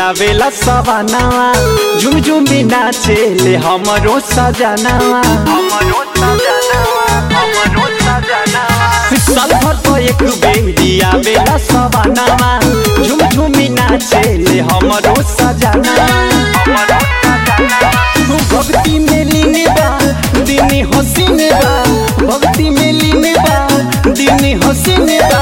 आवेला सवानावा झुम झुमी नाचे ले हमरो सजनावा हमरो सजनावा हमरो सजनावा साल भर तो एक बेरी आवेला सवानावा झुम झुमी नाचे ले हमरो सजनावा हमरो सजनावा भक्ति में लीने बा दिनी हसीन बा भक्ति में लीने बा दिनी हसीन बा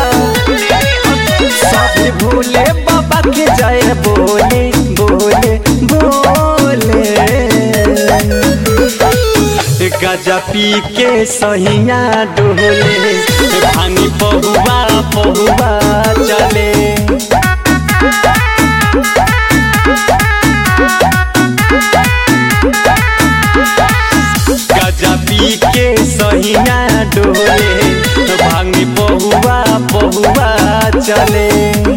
सब भोले बाबा के जय बोले बोले बोले गजा पी के सहिया डोले भानी पहुआ पहुआ चले गजा पी के सहिया डोले भांगी पहुआ पहुआ चले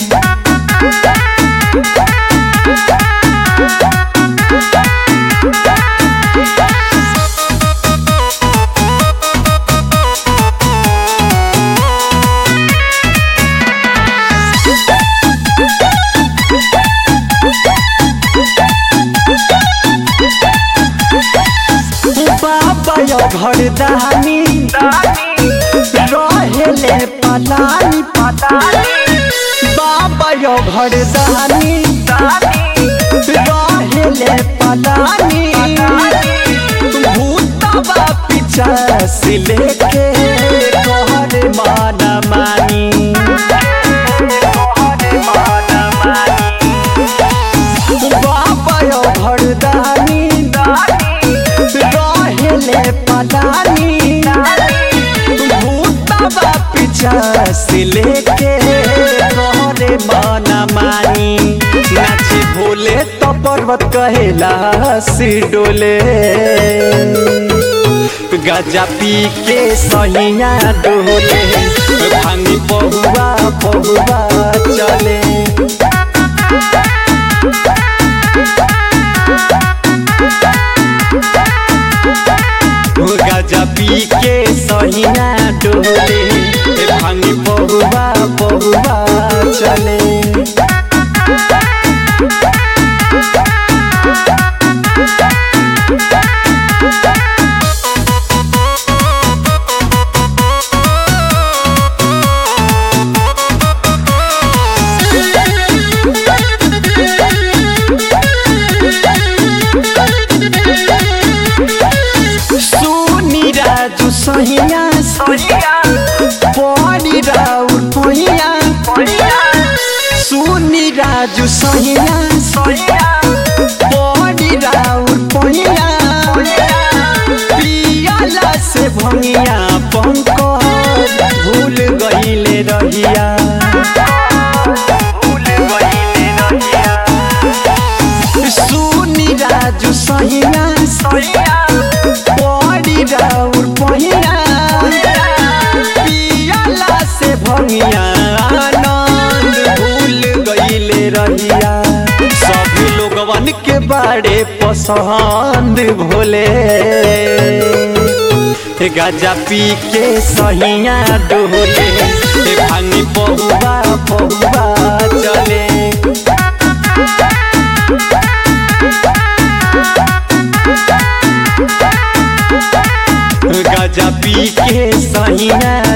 बाबा यो घरदानी रहेले पलानी बाबा यो घरदानी रहेले पलानी भूतबा पीछा से लेके तोहर माना मानी बाबा यो घरदानी रहेले पलानी भूतबा पीछा से लेके तोहरे माना मानी नाचे भोले तो पर्वत कहेला सी डोले गजा पी के सहिया डोले भांगी पहुआ पहुआ चले गजा पी के सहिया डोले भांगी पहुआ पहुआ चले सुनी राजू सहिया पड़ी राउर पहिया सुनी राजू सहिया पड़ी राउर पहिया पियाला से भंगिया पंकज भूल गईले रहिया सुनी राजू सहिया पड़ी राउर पहिया पियाला से भंगिया आनंद भूल गईले रहिया सभी लोगवन के बारे पसंद भोले गजा पी के सहिया डोले भांगी पहुआ पहुआ चले गजा पी के सहिया